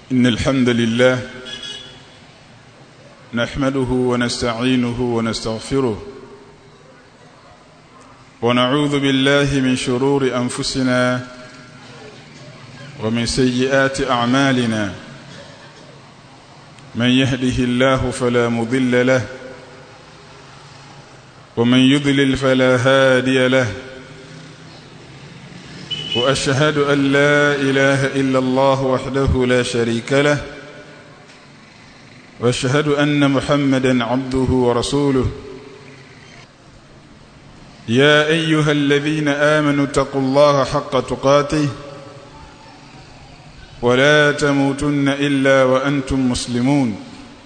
إن الحمد لله نحمده ونستعينه ونستغفره ونعوذ بالله من شرور أنفسنا ومن سيئات أعمالنا من يهده الله فلا مضل له ومن يضلل فلا هادي له واشهد ان لا اله الا الله وحده لا شريك له واشهد ان محمدا عبده ورسوله يا ايها الذين امنوا اتقوا الله حق تقاته ولا تموتن الا وانتم مسلمون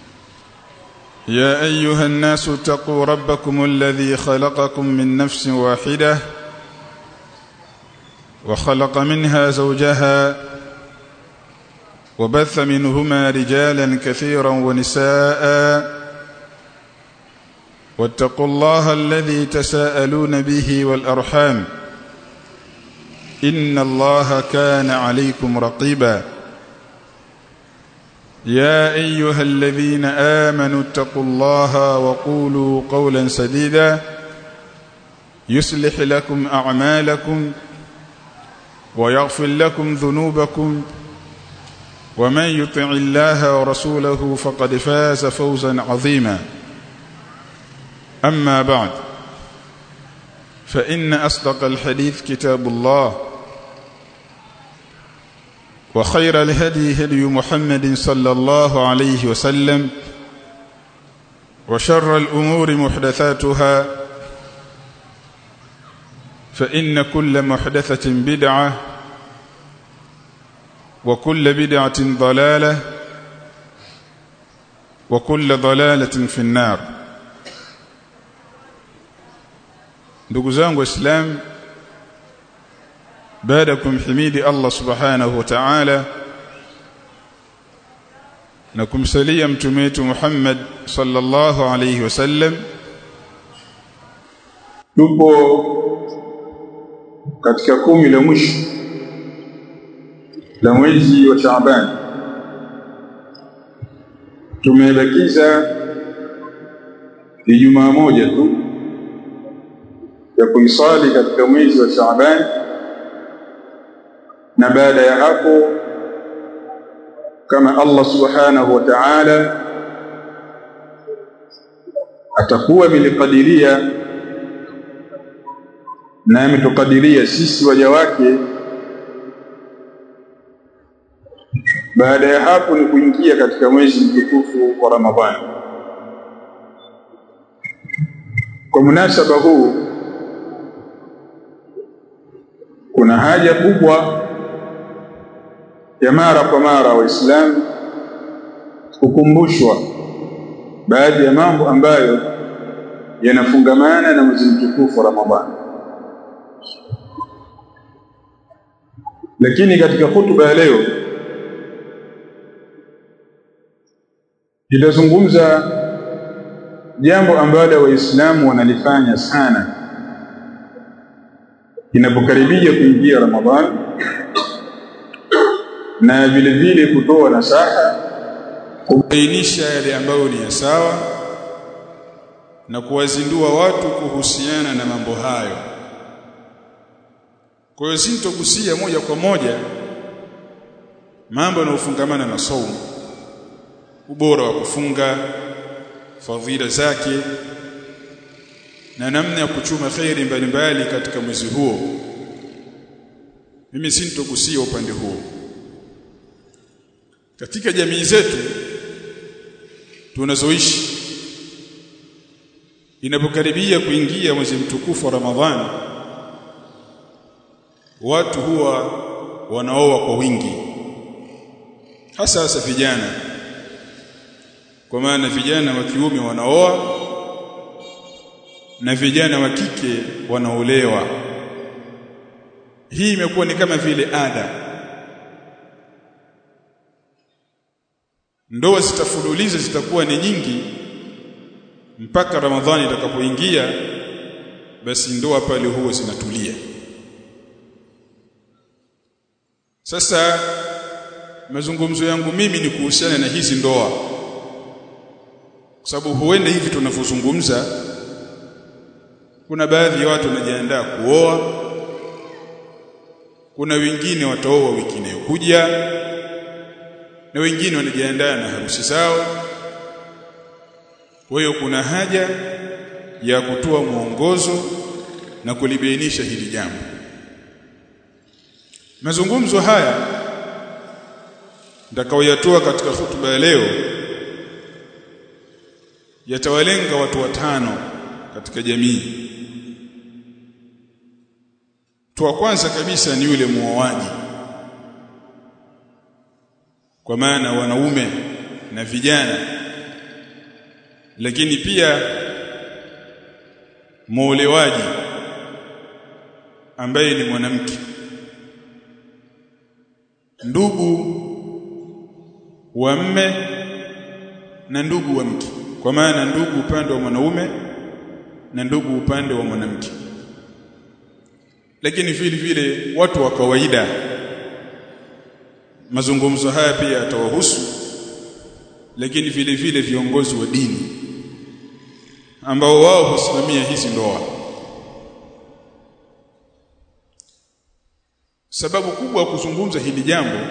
يا ايها الناس اتقوا ربكم الذي خلقكم من نفس واحده وخلق منها زوجها وبث منهما رجالا كثيرا ونساء واتقوا الله الذي تساءلون به والارحام ان الله كان عليكم رقيبا يا ايها الذين امنوا اتقوا الله وقولوا قولا سديدا يصلح لكم اعمالكم ويغفر لكم ذنوبكم ومن يطع الله ورسوله فقد فاز فوزا عظيما اما بعد فان اصدق الحديث كتاب الله وخير الهدي هدي محمد صلى الله عليه وسلم وشر الامور محدثاتها فإن كل محدثة بدعة وكل بدعة ضلالة وكل ضلالة في النار ndugu zangu waislamu baada kumhimidi Allah subhanahu wa ta'ala na kumsalia mtume wetu Muhammad sallallahu alayhi wasallam tupo katika kumi la mwisho la mwezi wa Shaaban tumebakiza Ijumaa moja tu ya kuisali katika mwezi wa Shaaban na baada ya hapo kama Allah subhanahu wa ta'ala atakuwa bilikadiria na ametukadiria sisi waja wake baada ya hapo ni kuingia katika mwezi mtukufu wa Ramadhani kwa munasaba huu kuna haja kubwa ya mara kwa mara waislamu kukumbushwa baadhi ya mambo ambayo yanafungamana na mwezi mtukufu wa Ramadhani lakini katika hutuba ya leo nitazungumza jambo ambalo waislamu wanalifanya sana inapokaribia kuingia Ramadhani na vile vile kutoa nasaha kubainisha yale ambayo ni ya sawa na kuwazindua watu kuhusiana na mambo hayo kwa hiyo sintogusia moja kwa moja mambo yanayofungamana na saumu ubora wa kufunga fadhila zake na namna ya kuchuma khairi mbalimbali katika mwezi huo mimi sintogusia upande huo katika jamii zetu tunazoishi inapokaribia kuingia mwezi mtukufu wa Ramadhani watu huwa wanaoa kwa wingi hasa hasa vijana kwa maana vijana wa kiume wanaoa na vijana wa kike wanaolewa hii imekuwa ni kama vile ada ndoa zitafululiza zitakuwa ni nyingi mpaka Ramadhani itakapoingia basi ndoa pale huwa zinatulia Sasa mazungumzo yangu mimi ni kuhusiana na hizi ndoa kwa sababu huenda hivi tunavyozungumza kuna baadhi ya watu wanajiandaa kuoa kuna wengine wataoa wiki inayokuja na wengine wanajiandaa na harusi zao kwa hiyo kuna haja ya kutoa mwongozo na kulibainisha hili jambo mazungumzo haya nitakaoyatoa katika hutuba ya leo yatawalenga watu watano katika jamii mtu wa kwanza kabisa ni yule muoaji kwa maana wanaume na vijana lakini pia muolewaji ambaye ni mwanamke ndugu wa mme na ndugu wa mke kwa maana ndugu upande wa mwanaume na ndugu upande wa mwanamke lakini vile vile watu wa kawaida mazungumzo haya pia yatawahusu lakini vile vile viongozi wa dini ambao wao husimamia hizi ndoa sababu kubwa ya kuzungumza hili jambo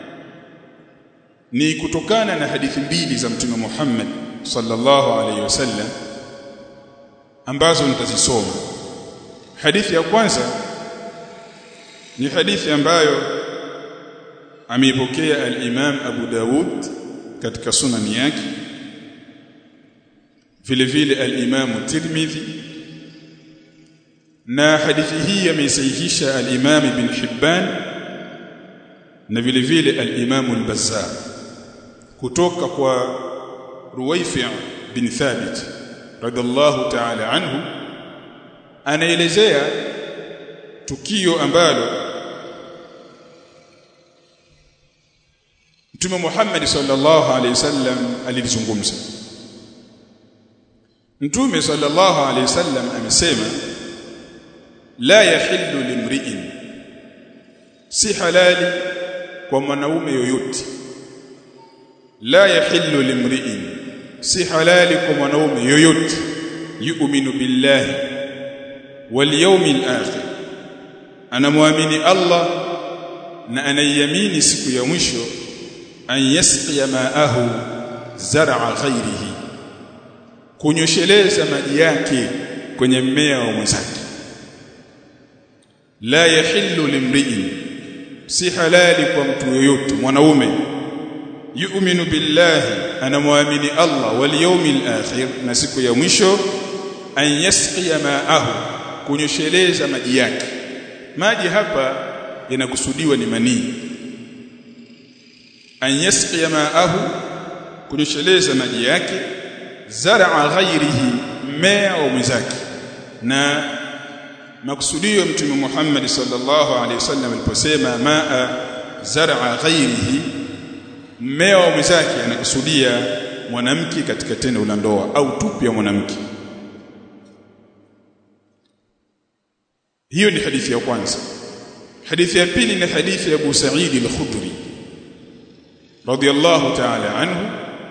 ni kutokana na hadithi mbili za mtume Muhammad sallallahu alaihi wasallam ambazo nitazisoma hadithi ya kwanza ni hadithi ambayo ameipokea al-Imam Abu Dawud katika sunani yake vile vile al-Imam Tirmidhi na hadithi hii ameisahihisha al-Imam Ibn Hibban na vile vile al-Imam al-Bazzar kutoka kwa Ruwayfi' bin Thabit radhiallahu ta'ala anhu anaelezea tukio ambalo Mtume Muhammad sallallahu alaihi wasallam alilizungumza Mtume sallallahu alaihi wasallam amesema la yahillu limri'in si halali kwa mwanaume yoyote la yahillu limri'in si halali kwa mwanaume yoyote yu'minu billahi wal yawmil akhir anamwamini Allah na anaiamini siku ya mwisho an yasqiya ma'ahu zar'a ghairihi kunyosheleza maji yake kwenye mmea wa mwenzake la yahillu limri'in si halali kwa mtu yoyote mwanaume yu'minu billahi anamwamini Allah wal yawmil akhir na siku ya mwisho an yasqiya ma'ahu kunyosheleza maji yake maji hapa yanakusudiwa ni manii an yasqiya ma'ahu kunyosheleza maji yake zar'a ghairihi mmea wa mwenzake na makusudio mtume Muhammad sallallahu alaihi wasallam aliposema ma'a zar'a ghairihi mmea wa mwenzake anakusudia mwanamke katika tendo la ndoa au tupu ya mwanamke hiyo ni hadithi ya kwanza hadithi ya pili ni hadithi ya Abu Sa'id al-Khudri radiyallahu ta'ala anhu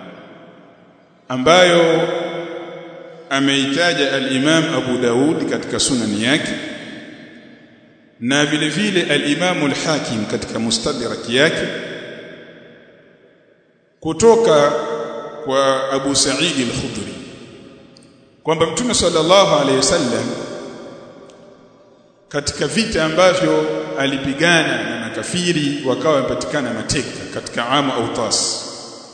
ambayo ameitaja al-Imam Abu Daud katika sunani yake na vile vile al-Imam al-Hakim katika mustadrak yake kutoka kwa Abu Sa'id al-Khudri kwamba Mtume sallallahu alayhi wasallam katika vita ambavyo alipigana na makafiri wakawa wamepatikana mateka katika amu Autas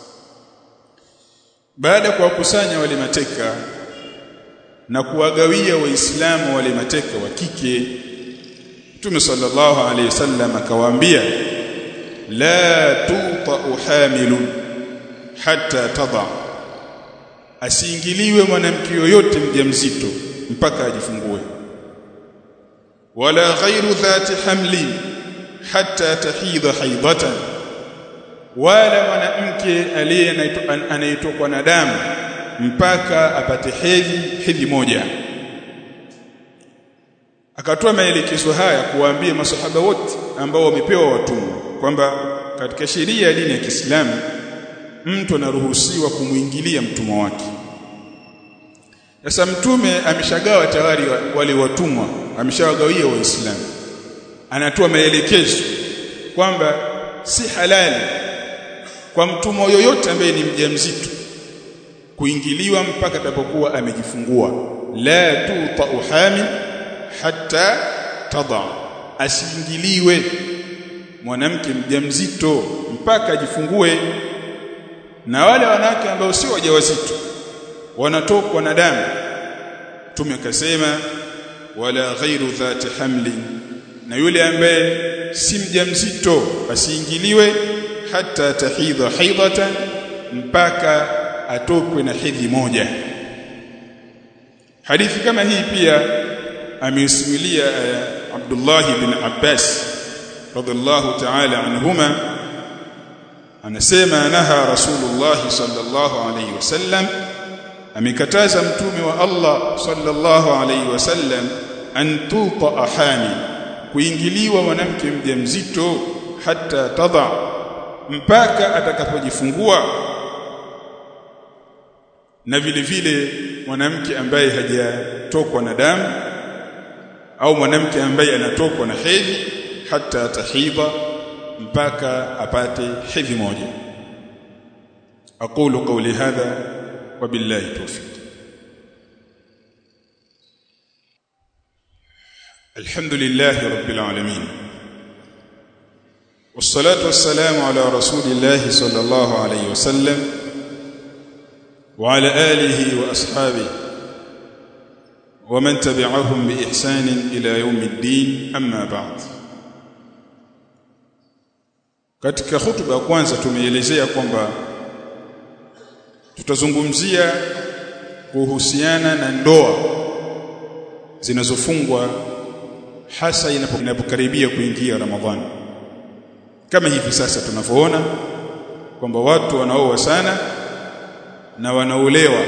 baada ya kuwakusanya wale mateka na kuwagawia waislamu wale mateka wa kike Mtume sallallahu alayhi wasallam akawaambia la tuta hamilun hatta tada asiingiliwe mwanamke yoyote mjamzito mpaka ajifungue wala ghairu dhati hamlin hatta tahidha haidatan wala mwanamke aliye anayetokwa na damu mpaka apate hedhi hedhi moja akatoa maelekezo haya kuwaambia masahaba wote ambao wamepewa watumwa kwamba katika sheria ya dini ya Kiislamu mtu anaruhusiwa kumwingilia mtumwa wake sasa mtume ameshagawa tayari wale watumwa ameshawagawia waislamu anatoa maelekezo kwamba si halali kwa mtumwa yoyote ambaye ni mjamzito kuingiliwa mpaka atakapokuwa amejifungua la tuta uhamin hatta tada asiingiliwe mwanamke mjamzito mpaka ajifungue na wale wanawake ambao sio wajawazito wanatokwa na damu tume akasema wala ghairu dhati hamlin na yule ambaye si mjamzito asiingiliwe hata tahidha haidatan mpaka atokwe na hedhi moja hadithi kama hii pia ameisimulia uh, Abdullah ibn Abbas radhiallahu ta'ala anhuma anasema naha rasulullah sallallahu alayhi wasallam amekataza mtume wa Allah sallallahu alayhi wasallam an tuta ahami kuingiliwa mwanamke mjamzito hata tada mpaka atakapojifungua na vile vile mwanamke ambaye hajatokwa na damu au mwanamke ambaye anatokwa na hedhi hata tahidha mpaka apate hedhi moja aqulu qawli hadha wa billahi tawfiq الحمد لله رب العالمين والصلاة والسلام على رسول الله صلى الله عليه وسلم وعلى آله وأصحابه ومن تبعهم بإحسان إلى يوم الدين أما بعد katika hutuba ya kwanza tumeelezea kwamba tutazungumzia kuhusiana na ndoa zinazofungwa hasa inapokaribia kuingia Ramadhani kama hivi sasa tunavyoona kwamba watu wanaoa sana na wanaolewa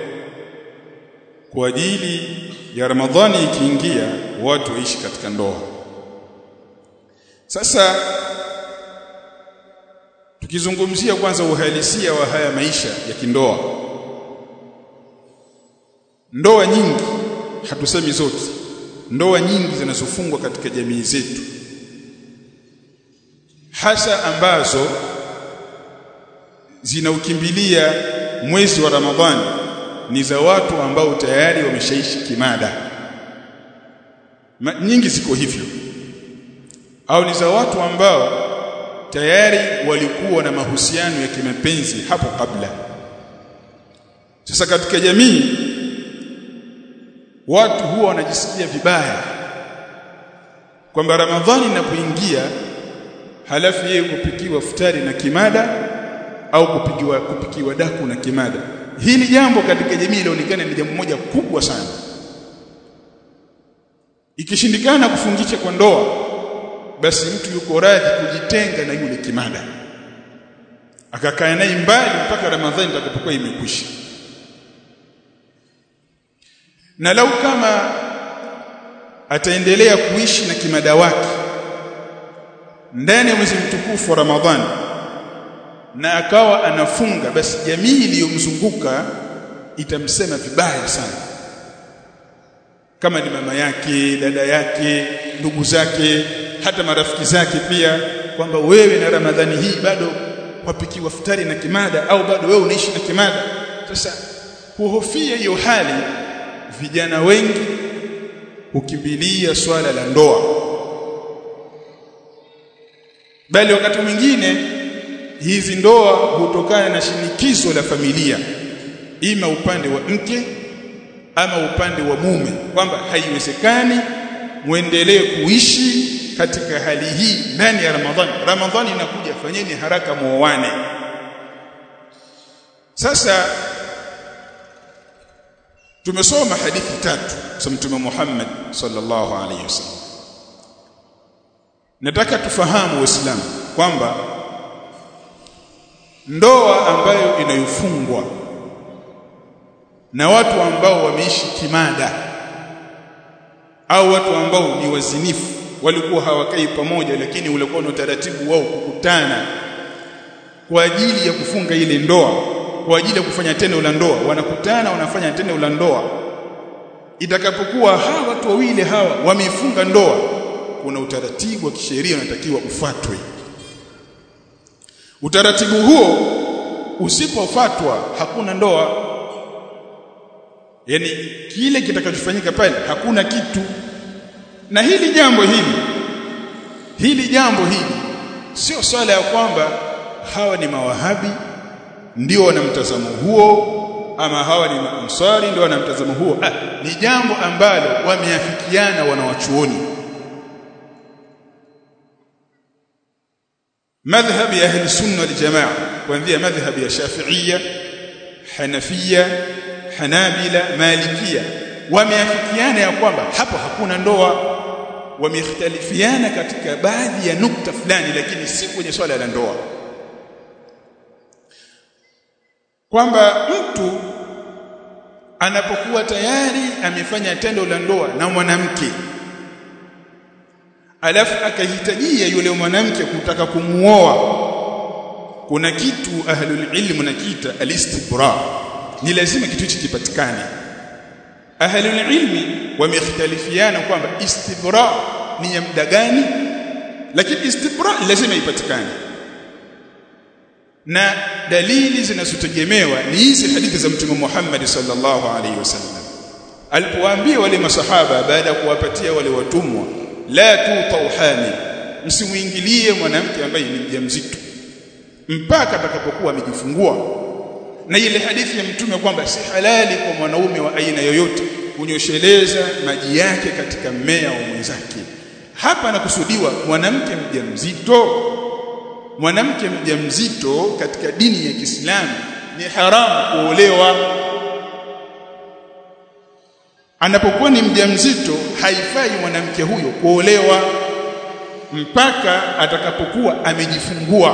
kwa ajili ya Ramadhani ikiingia watu waishi katika ndoa sasa tukizungumzia kwanza uhalisia wa haya maisha ya kindoa ndoa nyingi hatusemi zote ndoa nyingi zinazofungwa katika jamii zetu hasa ambazo zinaukimbilia mwezi wa Ramadhani ni za watu ambao tayari wameshaishi kimada Ma, nyingi ziko hivyo au ni za watu ambao tayari walikuwa na mahusiano ya kimapenzi hapo kabla sasa katika jamii watu huwa wanajisikia vibaya kwamba Ramadhani inapoingia halafu yeye kupikiwa futari na kimada au kupikiwa kupikiwa daku na kimada hili jambo katika jamii linaonekana ni jambo moja kubwa sana ikishindikana kufungisha kwa ndoa basi mtu yuko radhi kujitenga na yule kimada akakaa naye mbali mpaka Ramadhani itakapokuwa imekwisha na lau kama ataendelea kuishi na kimada wake ndani ya mwezi mtukufu wa Ramadhani na akawa anafunga basi jamii iliyomzunguka itamsema vibaya sana kama ni mama yake dada yake ndugu zake hata marafiki zake pia kwamba wewe na Ramadhani hii bado wapikiwa futari na kimada au bado wewe unaishi na kimada sasa kuhofia hiyo hali vijana wengi hukimbilia swala la ndoa bali wakati mwingine hizi ndoa hutokana na shinikizo la familia ima upande wa mke ama upande wa mume kwamba haiwezekani muendelee kuishi katika hali hii ndani ya Ramadhani Ramadhani inakuja fanyeni haraka muoane sasa tumesoma hadithi tatu za mtume Muhammad sallallahu alaihi wasallam nataka tufahamu waislamu kwamba ndoa ambayo inayofungwa na watu ambao wameishi kimada au watu ambao ni wazinifu walikuwa hawakai pamoja lakini ulikuwa na utaratibu wao kukutana kwa ajili ya kufunga ile ndoa kwa ajili ya kufanya tendo la ndoa wanakutana wanafanya tendo la ndoa itakapokuwa hawa watu wawili hawa wamefunga ndoa kuna utaratibu wa kisheria unatakiwa ufuatwe utaratibu huo usipofuatwa hakuna ndoa yani kile kitakachofanyika pale hakuna kitu na hili jambo hili hili jambo hili sio swala ya kwamba hawa ni mawahabi ndio wana mtazamo huo ama hawa ni ansari ndio wana mtazamo huo ah, ni jambo ambalo wameafikiana wanawachuoni madhhab ya ahli sunna wal jamaa kuanzia madhhab ya shafi'ia hanafia hanabila malikia wameafikiana ya kwamba hapo hakuna ndoa wamekhtalifiana katika baadhi ya nukta fulani lakini si kwenye swala la ndoa kwamba mtu anapokuwa tayari amefanya tendo la ndoa na mwanamke alafu akahitajia yule mwanamke kutaka kumuoa kuna kitu ahlul ilm nakiita alistibra ni lazima kitu hichi kipatikane ahlul ilmi wamekhtalifiana kwamba istibra ni ya muda gani lakini istibra lazima ipatikane na dalili zinazotegemewa ni hizi hadithi za mtume Muhammad sallallahu alaihi wasallam alipowaambia wale masahaba baada ya kuwapatia wale watumwa la tutau hamil msimuingilie mwanamke ambaye ni mjamzito mpaka atakapokuwa amejifungua na ile hadithi ya mtume kwamba si halali kwa mwanaume wa aina yoyote kunyosheleza maji yake katika mmea wa mwenzake hapa anakusudiwa mwanamke mjamzito mwanamke mjamzito katika dini ya Kiislamu ni haramu kuolewa anapokuwa ni mjamzito haifai mwanamke huyo kuolewa mpaka atakapokuwa amejifungua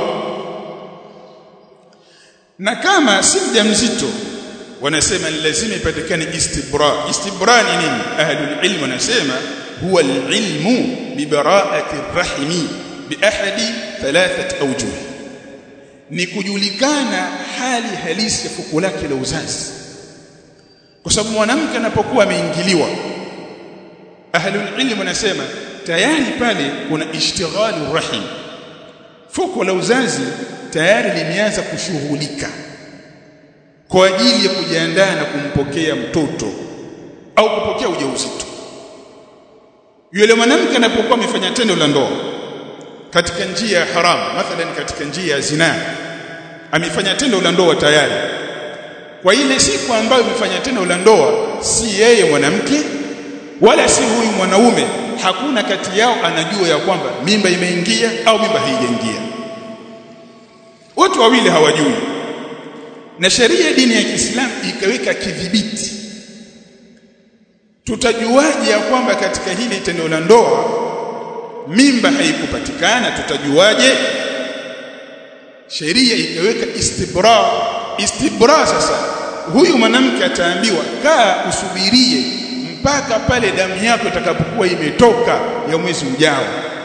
na kama si mjamzito wanasema ni lazima ipatikane istibra istibra ni nini ahlul ilm wanasema huwa alilmu bi bara'ati rahimi bi ahadi thalathat awjuh ni kujulikana hali halisi ya fuko lake la uzazi kwa sababu mwanamke anapokuwa ameingiliwa ahlul ilm wanasema tayari pale kuna ishtighalu rahim fuko la uzazi tayari limeanza kushughulika kwa ajili ya kujiandaa na kumpokea mtoto au kupokea ujauzito yule mwanamke anapokuwa amefanya tendo la ndoa katika njia ya haramu mathalan katika njia ya zina amefanya tendo la ndoa tayari kwa ile siku ambayo amefanya tendo la ndoa si yeye mwanamke wala si huyu mwanaume hakuna kati yao anajua ya kwamba mimba imeingia au mimba haijaingia watu wawili hawajui na sheria dini ya Kiislamu ikaweka kidhibiti tutajuaje ya kwamba katika hili tendo la ndoa mimba haikupatikana tutajuaje sheria ikaweka istibra istibra sasa huyu mwanamke ataambiwa kaa usubirie mpaka pale damu yako itakapokuwa imetoka ya mwezi ujao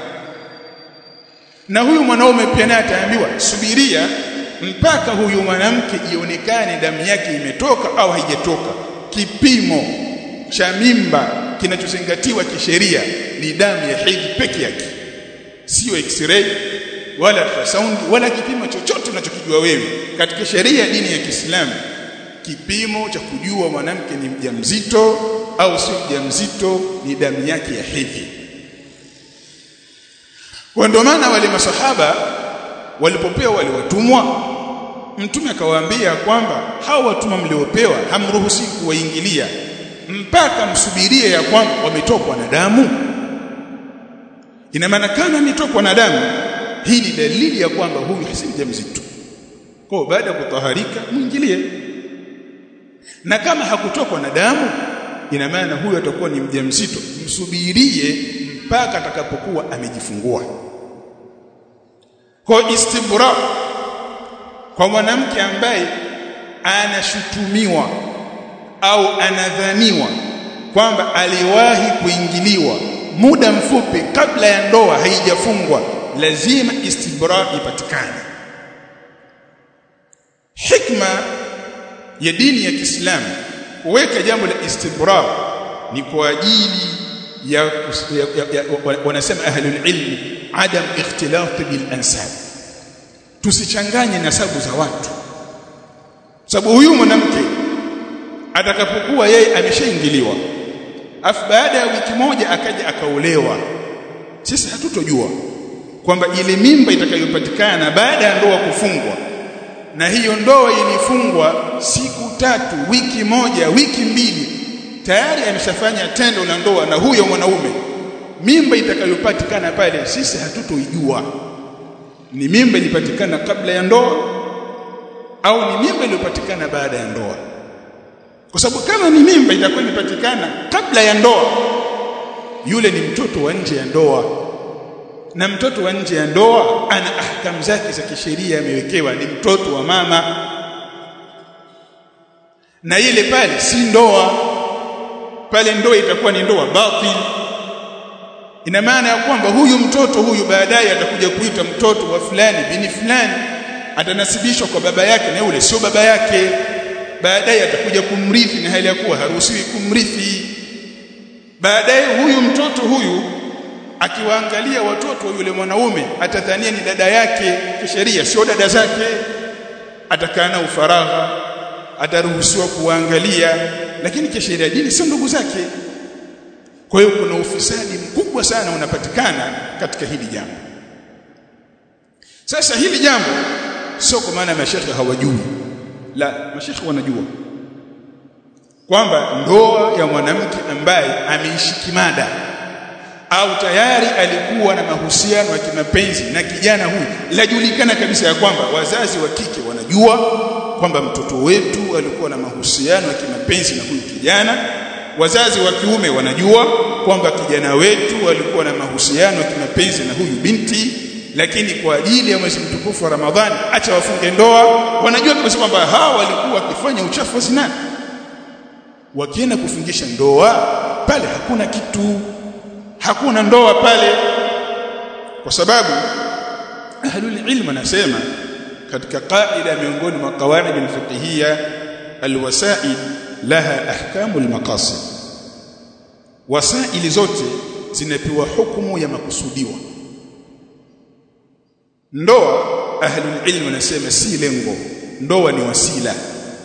na huyu mwanaume pia naye ataambiwa subiria mpaka huyu mwanamke ionekane damu yake imetoka au haijatoka kipimo cha mimba kinachozingatiwa kisheria ni damu ya hedhi peke yake sio x-ray wala ultrasound wala kipimo chochote unachokijua wewe katika sheria ya dini ya Kiislamu kipimo cha kujua mwanamke ni mjamzito au sio mjamzito ni damu yake ya hedhi kwa ndio maana wale masahaba walipopewa wale watumwa mtume akawaambia kwamba hao watumwa mliopewa hamruhusi kuwaingilia mpaka msubirie ya kwamba wametokwa na damu ina maana kama ametokwa na damu hii ni dalili ya kwamba huyu si mjamzito kwa baada ya kutaharika mwingilie na kama hakutokwa na damu ina maana huyu atakuwa ni mjamzito msubirie mpaka atakapokuwa amejifungua kwa istibra kwa mwanamke ambaye anashutumiwa au anadhaniwa kwamba aliwahi kuingiliwa muda mfupi kabla ya ndoa haijafungwa lazima istibra ipatikane hikma ya dini ya Kiislamu kuweka jambo la istibra ni kwa ajili ya, ya, ya, ya wanasema ahlul ilmi adam ikhtilat bil ansab tusichanganye nasabu za watu sababu huyu mwanamke atakapokuwa yeye ameshaingiliwa afu baada ya wiki moja akaja akaolewa sisi hatutojua kwamba ile mimba itakayopatikana baada ya ndoa kufungwa na hiyo ndoa ilifungwa siku tatu wiki moja wiki mbili tayari ameshafanya tendo la ndoa na huyo mwanaume mimba itakayopatikana pale sisi hatutoijua ni mimba ilipatikana kabla ya ndoa au ni mimba iliyopatikana baada ya ndoa kwa sababu kama ni mimba itakuwa imepatikana kabla ya ndoa yule ni mtoto wa nje ya ndoa na mtoto wa nje ya ndoa ana ahkamu zake za kisheria amewekewa ni mtoto wa mama na ile pale si ndoa pale ndoa itakuwa ni ndoa batil ina maana ya kwamba huyu mtoto huyu baadaye atakuja kuita mtoto wa fulani bini fulani atanasibishwa kwa baba yake na yule sio baba yake baadaye atakuja kumrithi na hali ya kuwa haruhusiwi kumrithi baadaye huyu mtoto huyu akiwaangalia watoto wa yule mwanaume atadhania ni dada yake kisheria sio dada zake atakaa na ufaragha ataruhusiwa kuangalia lakini kisheria dini sio ndugu zake kwa hiyo kuna ufisadi mkubwa sana unapatikana katika hili jambo sasa hili jambo sio kwa maana mashekhe hawajui la mashekhe wanajua kwamba ndoa ya mwanamke ambaye ameishi kimada au tayari alikuwa na mahusiano ya kimapenzi na kijana huyu lajulikana kabisa ya kwamba wazazi wa kike wanajua kwamba mtoto wetu alikuwa na mahusiano ya kimapenzi na huyu kijana wazazi wa kiume wanajua kwamba kijana wetu alikuwa na mahusiano ya kimapenzi na huyu binti lakini kwa ajili ya mwezi mtukufu wa Ramadhani acha wafunge ndoa wanajua kabisa kwamba hawa walikuwa wakifanya uchafu wa zina wakienda kufungisha ndoa pale hakuna kitu hakuna ndoa pale kwa sababu ahlul ilm anasema katika qaida miongoni mwa qawaid al-fiqhiyya alwasail laha ahkamu al-maqasid wasaili zote zinapewa hukumu ya makusudiwa ndoa ahlul ilm wanasema si lengo ndoa ni wasila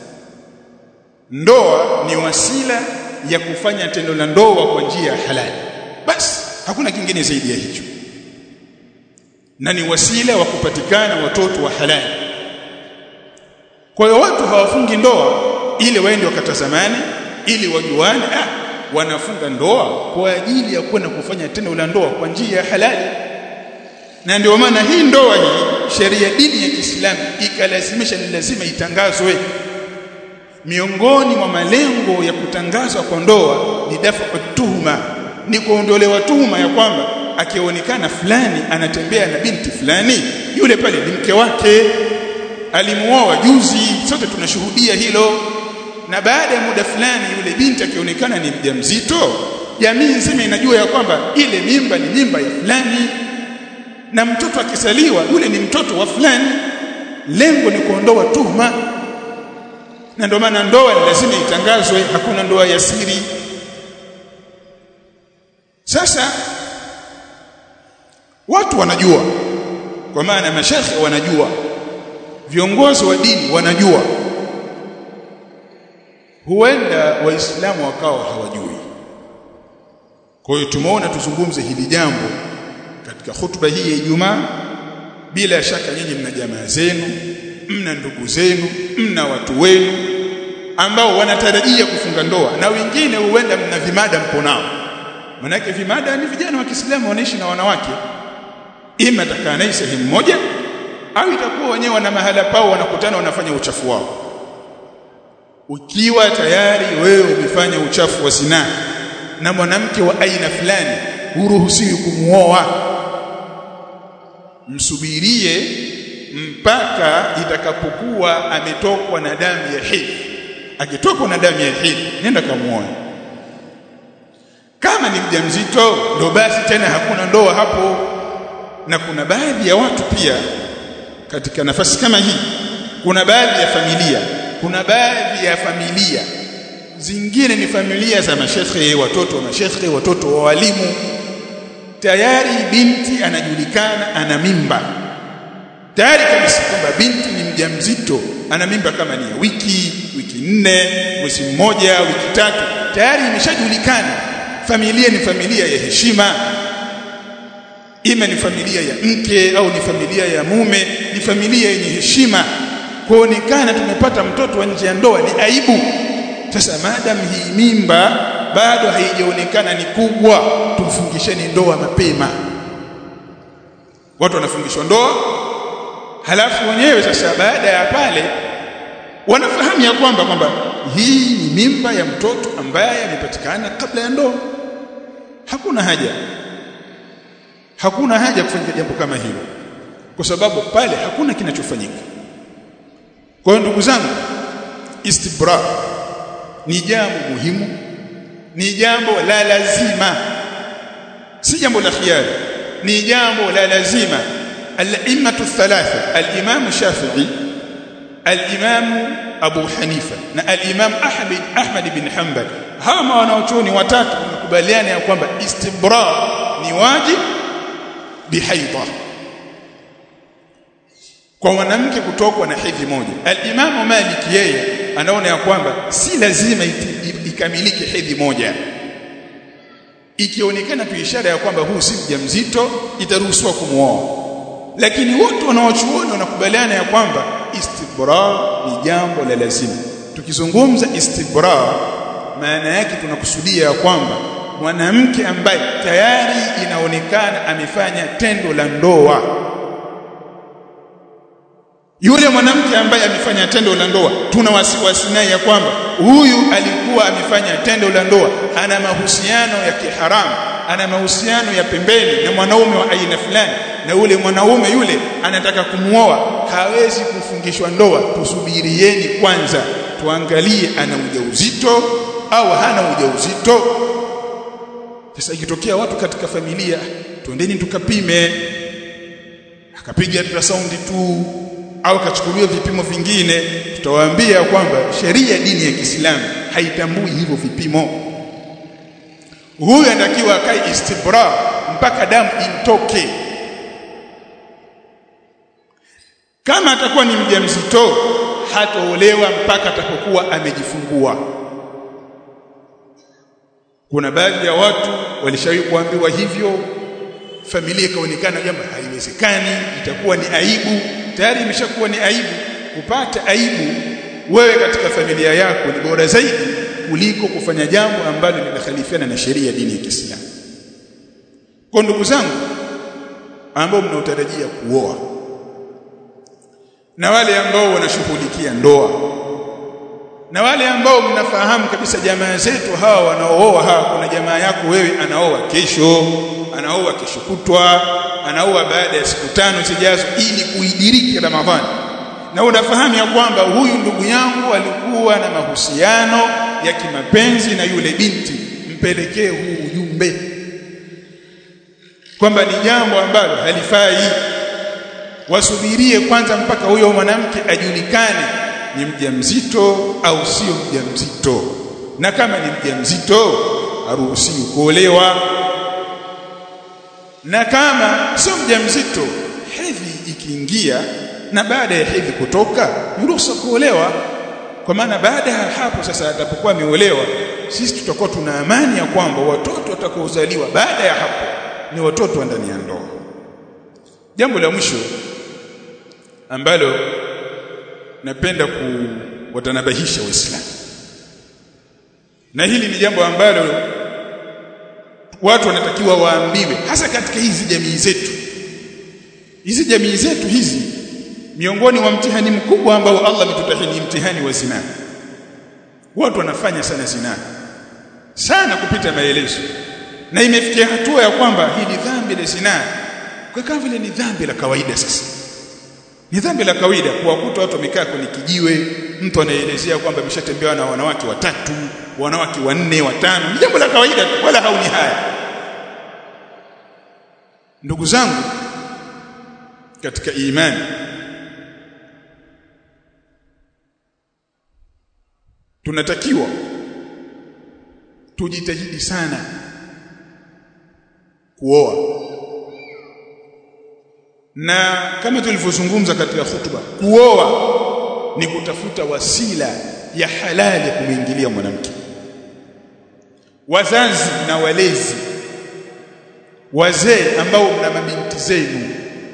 ndoa ni wasila ya kufanya tendo la ndoa kwa njia ya halali basi hakuna kingine zaidi ya hicho na ni wasila wa kupatikana watoto wa halali kwa hiyo watu hawafungi ndoa ili waende wakatazamane ili wajuane ah wanafunga ndoa kwa ajili ya kwenda kufanya tendo la ndoa kwa njia ya halali na ndio maana hii ndoa hii sheria dini ya Kiislamu ikalazimisha ni lazima itangazwe miongoni mwa malengo ya kutangazwa kwa ndoa ni dafa tuhuma ni kuondolewa tuhuma ya kwamba akionekana fulani anatembea na binti fulani yule pale ni mke wake alimuoa juzi sote tunashuhudia hilo na baada ya muda fulani yule binti akionekana ni mjamzito jamii nzima inajua ya kwamba ile mimba ni mimba ya fulani na mtoto akisaliwa yule ni mtoto wa fulani lengo ni kuondoa tuhuma na ndio maana ndoa ni lazima itangazwe hakuna ndoa ya siri sasa watu wanajua kwa maana mashekhe wanajua viongozi wa dini wanajua huenda waislamu wakawa hawajui kwa hiyo tumeona tuzungumze hili jambo katika hutuba hii ya Ijumaa bila shaka nyinyi mna jamaa zenu mna ndugu zenu mna watu wenu ambao wanatarajia kufunga ndoa na wengine huenda mna vimada mpo nao manake vimada ni vijana wa Kiislamu wanaishi na wanawake ima atakaa naye sehemu moja au itakuwa wenyewe wana mahala pao wanakutana wanafanya uchafu wao ukiwa tayari wewe umefanya uchafu wa zinaa na mwanamke wa aina fulani huruhusiwi kumuoa msubirie mpaka itakapokuwa ametokwa na damu ya hedhi akitokwa na damu ya hedhi nenda kamuoe kama kama ni mjamzito ndo basi tena hakuna ndoa hapo na kuna baadhi ya watu pia katika nafasi kama hii kuna baadhi ya familia kuna baadhi ya familia zingine ni familia za mashekhe watoto wa mashekhe watoto wa walimu tayari binti anajulikana ana mimba tayari kabisa kwamba binti ni mjamzito ana mimba kama ni ya wiki wiki nne mwezi mmoja wiki tatu tayari imeshajulikana familia ni familia ya heshima ima ni familia ya mke au ni familia ya mume ni familia yenye heshima kuonekana tumepata mtoto wa nje ya ndoa ni aibu sasa madam hii mimba bado haijaonekana ni kubwa tumfungisheni ndoa mapema watu wanafungishwa ndoa halafu wenyewe sasa baada ya pale wanafahamu ya kwamba kwamba hii ni mimba ya mtoto ambaye amepatikana kabla ya ndoa hakuna haja hakuna haja kufanya jambo kama hilo kwa sababu pale hakuna kinachofanyika kwa hiyo ndugu zangu istibra ni jambo muhimu ni jambo la lazima si jambo la khiari ni jambo la lazima al-immatu thalatha al-imam Shafi'i al-imam Abu Hanifa na al-imam Ahmad Ahmad bin Hanbal hawa wanaochuoni watatu wamekubaliana ya kwamba istibra ni wajib bihaidha kwa mwanamke kutokwa na hedhi moja al-imam Malik yeye anaona ya kwamba si lazima ikamilike hedhi moja ikionekana tu ishara ya kwamba huu si mjamzito itaruhusiwa kumuoa lakini wote wanaochuoni wanakubaliana ya kwamba istibra ni jambo la lazima tukizungumza istibra maana yake tunakusudia ya kwamba mwanamke ambaye tayari inaonekana amefanya tendo la ndoa yule mwanamke ambaye amefanya tendo la ndoa tuna wasiwasi naye ya kwamba huyu alikuwa amefanya tendo la ndoa ana mahusiano ya kiharamu ana mahusiano ya pembeni na mwanaume wa aina fulani na ule mwanaume yule anataka kumuoa hawezi kufungishwa ndoa tusubirieni kwanza tuangalie ana ujauzito au hana ujauzito sasa ikitokea watu katika familia twendeni tukapime akapiga ultrasound tu au kachukuliwa vipimo vingine tutawaambia kwamba sheria ya dini ya Kiislamu haitambui hivyo vipimo huyu anatakiwa akae istibra mpaka damu imtoke kama atakuwa ni mjamzito hataolewa mpaka atakapokuwa amejifungua kuna baadhi ya watu walishawahi kuambiwa hivyo familia ikaonekana jambo haiwezekani itakuwa ni aibu tayari imeshakuwa ni aibu kupata aibu wewe katika familia yako ni bora zaidi kuliko kufanya jambo ambalo linakhalifiana na sheria ya dini ya Kiislamu kwa ndugu zangu ambao mnaotarajia kuoa na wale ambao wanashughulikia ndoa na wale ambao mnafahamu kabisa jamaa zetu hawa wanaooa hawa kuna jamaa yako wewe anaoa kesho anaoa kesho kutwa anaoa baada ya siku tano zijazo ili kuidiriki Ramadhani na unafahamu ya kwamba huyu ndugu yangu alikuwa na mahusiano ya kimapenzi na yule binti mpelekee huu ujumbe kwamba ni jambo ambalo halifai wasubirie kwanza mpaka huyo mwanamke ajulikane ni mjamzito au sio mjamzito na kama ni mjamzito haruhusiwi kuolewa na kama sio mjamzito hedhi ikiingia na baada ya hedhi kutoka yuruhusa kuolewa kwa maana baada ya hapo sasa atapokuwa ameolewa sisi tutakuwa tuna amani ya kwamba watoto watakaozaliwa baada ya hapo ni watoto wa ndani ya ndoa jambo la mwisho ambalo napenda kuwatanabahisha waislamu na hili ni jambo ambalo watu wanatakiwa waambiwe hasa katika hizi jamii zetu hizi jamii zetu hizi miongoni mwa mtihani mkubwa ambao Allah ametutahini mtihani wa zina watu wanafanya sana zina sana kupita maelezo na imefikia hatua ya kwamba hii ni dhambi la zina kwa kama vile ni dhambi la kawaida sasa ni dhambi la kawaida kuwakuta watu wamekaa kwenye kijiwe mtu anaelezea kwamba ameshatembea na wanawake watatu wanawake wanne watano ni jambo la kawaida wala hauni haya ndugu zangu katika imani tunatakiwa tujitahidi sana kuoa na kama tulivyozungumza katika hutuba kuoa ni kutafuta wasila ya halali kumwingilia mwanamke wazazi na walezi wazee ambao mna mabinti zenu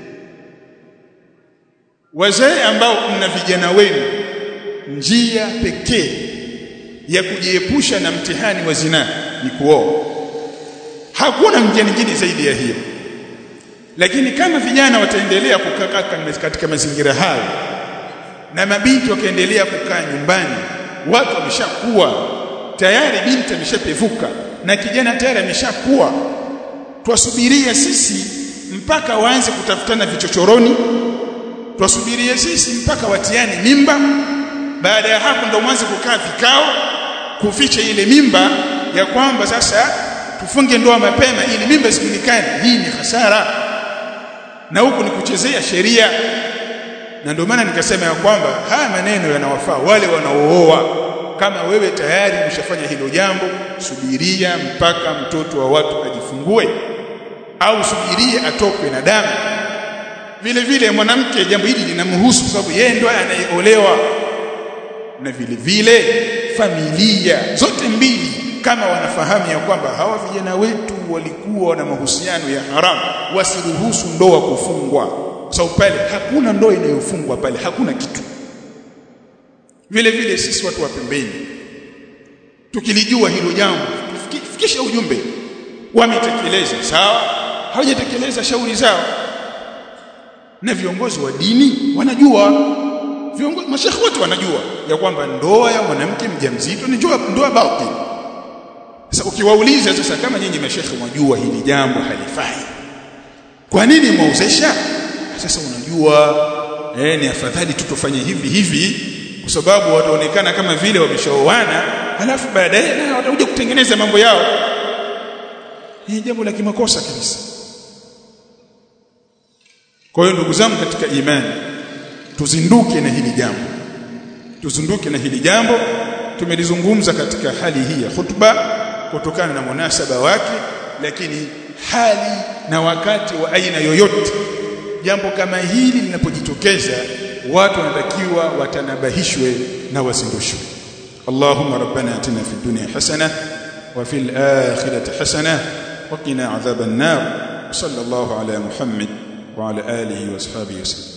wazee ambao mna vijana wenu njia pekee ya kujiepusha na mtihani wa zinaa ni kuoa hakuna njia nyingine zaidi ya hiyo lakini kama vijana wataendelea kukaa katika mazingira hayo na mabinti wakaendelea kukaa nyumbani watu wameshakuwa tayari binti ameshapevuka na kijana tayari ameshakuwa twasubiria sisi mpaka waanze kutafutana vichochoroni twasubiria sisi mpaka watiane mimba baada ya hapo ndo mwanze kukaa vikao kuficha ile mimba ya kwamba sasa tufunge ndoa mapema ili mimba isijulikane hii ni hasara na huku ni kuchezea sheria na ndio maana nikasema ya kwamba haya maneno yanawafaa wale wanaooa kama wewe tayari umeshafanya hilo jambo subiria mpaka mtoto wa watu ajifungue au subiria atokwe na damu vile vile mwanamke jambo hili linamhusu sababu yeye ndo anayeolewa na vile vile familia zote mbili kama wanafahamu ya kwamba hawa vijana wetu walikuwa na mahusiano ya haramu wasiruhusu ndoa kufungwa kwa sababu pale hakuna ndoa inayofungwa pale hakuna kitu vile vile sisi watu wa pembeni tukilijua hilo jambo fikisha ujumbe wametekeleza sawa hawajatekeleza shauri zao na viongozi wa dini wanajua viongozi mashekhi wote wanajua ya kwamba ndoa ya mwanamke mjamzito ni ndoa ndoa batil sasa ukiwauliza sasa kama nyinyi mashekhi mwajua hili jambo halifai kwa nini mwauzesha sasa unajua eh ni afadhali tu tufanye hivi hivi kwa sababu wataonekana kama vile wameshaoana halafu baadaye na watakuja kutengeneza mambo yao hii jambo la kimakosa kabisa kwa hiyo ndugu zangu katika imani tuzinduke na hili jambo tuzinduke na hili jambo tumelizungumza katika hali hii ya khutba kutokana na munasaba wake lakini hali na wakati wa aina yoyote jambo kama hili linapojitokeza watu wanatakiwa watanabahishwe na wazindushwe اللهم ربنا اتنا في الدنيا حسنه وفي الاخره حسنه وقنا عذاب النار صلى الله على محمد وعلى اله واصحابه وسلم